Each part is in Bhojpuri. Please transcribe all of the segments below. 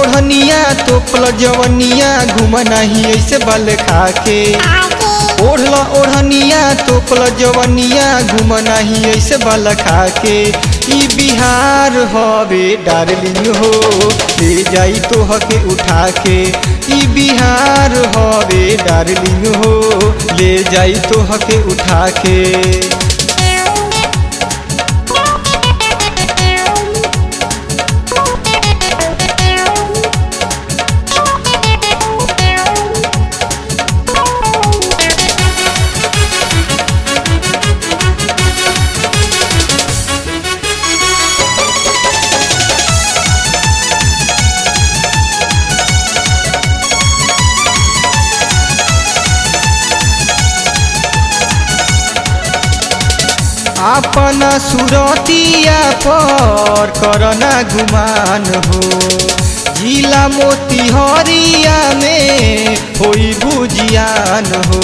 ओढ़निया तोपल जवनिया घूम नहीं ऐसे बल खाके ओढ़ल ओढ़निया तोपल जवनिया घूम नहीं ऐसे बल खाके ई बिहार हवे डार्लिंग हो ले जाई तो हके उठा के ई बिहार हवे डार्लिंग हो ले जाई तो हके उठा के अपना सुरतिया पर करना गुमान हो जिला मोतिहरिया में होई बुझियान हो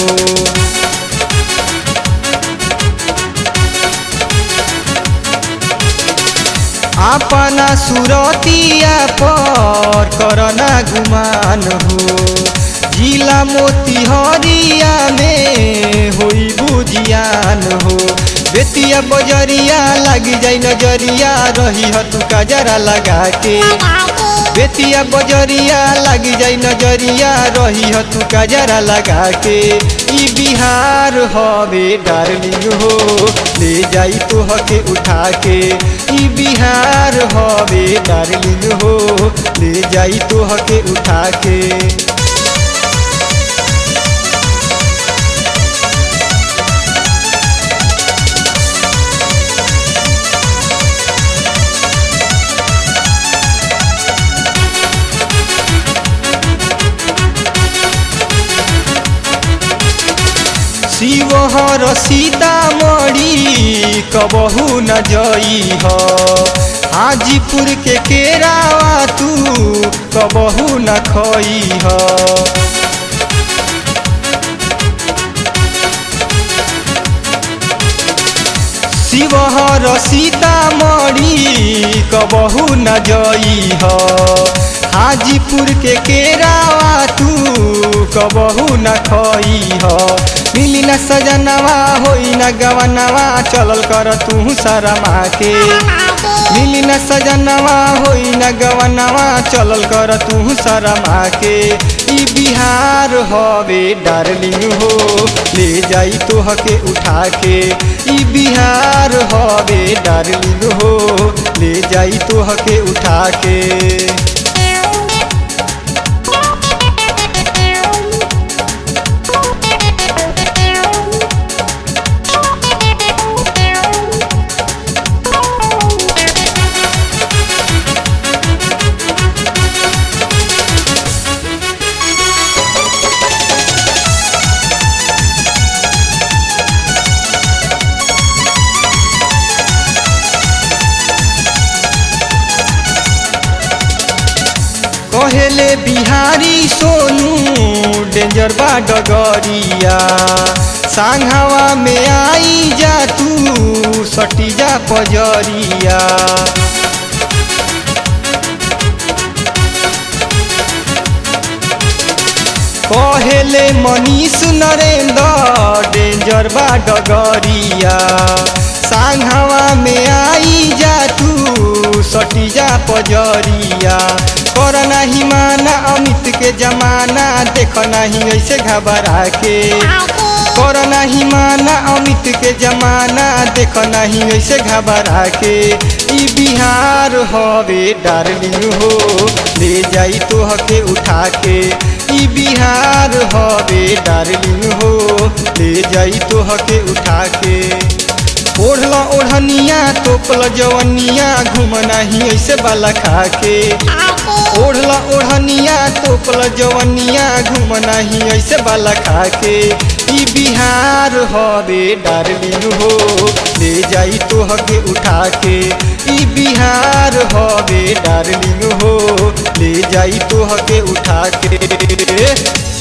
अपना सुरतिया पर करना गुमान हो जिला मोतिहरिया में होई बुझियान हो बेतिया बजरिया लग जाई नजरिया रही ह तू कजरा लगा के बेतिया बजरिया लग जाई नजरिया रही ह तू कजरा लगा के ई बिहार हवे डार्लिंग हो ले जाई तो हके उठा के ई बिहार हवे डार्लिंग हो ले जाई तो हके उठा के शिवहर सीतामढ़ी कबहू न जई ह हाजीपुर के केरावा तू कबहू न खई ह शिवहर सीतामढ़ी कबहू न जई ह हाजीपुर के केरावा तू कबहू न खई ह मिली न सजनवा होई न गवनवा चलल कर तू शरमा के मिली न सजनवा होई न गवनवा चलल कर तू शरमा के ई बिहार हवे डार्लिंग हो ले जाई तो हके उठा के ई बिहार हवे डार्लिंग हो ले जाई तो हके उठा के कहेले बिहारी सोनू डेंजर बा डगरिया सांघावा में आई जा तू सटी जा पजरिया कहेले मनीष नरेंद्र डेंजर बा डगरिया सांघावा में आई जा तू सटी जा पजरिया कर नहीं माना अमित के जमाना देख नहीं ऐसे घबरा के कर नहीं माना अमित के जमाना देख नहीं ऐसे घबरा के ई बिहार हवे डार्लिंग हो ले जाई तो हके उठा के ई बिहार हवे डार्लिंग हो ले जाई तो हके उठा के ओढ़ल ओढ़निया तोपल जवनिया घूम नहीं ऐसे बाला खा के ओढ़ल ओढ़निया तोपल जवनिया घूम नहीं ऐसे बाला खा के ई बिहार हवे डार्लिंग हो ले जाई तो हके उठा के ई बिहार हवे डार्लिंग हो ले जाई तो हके उठा के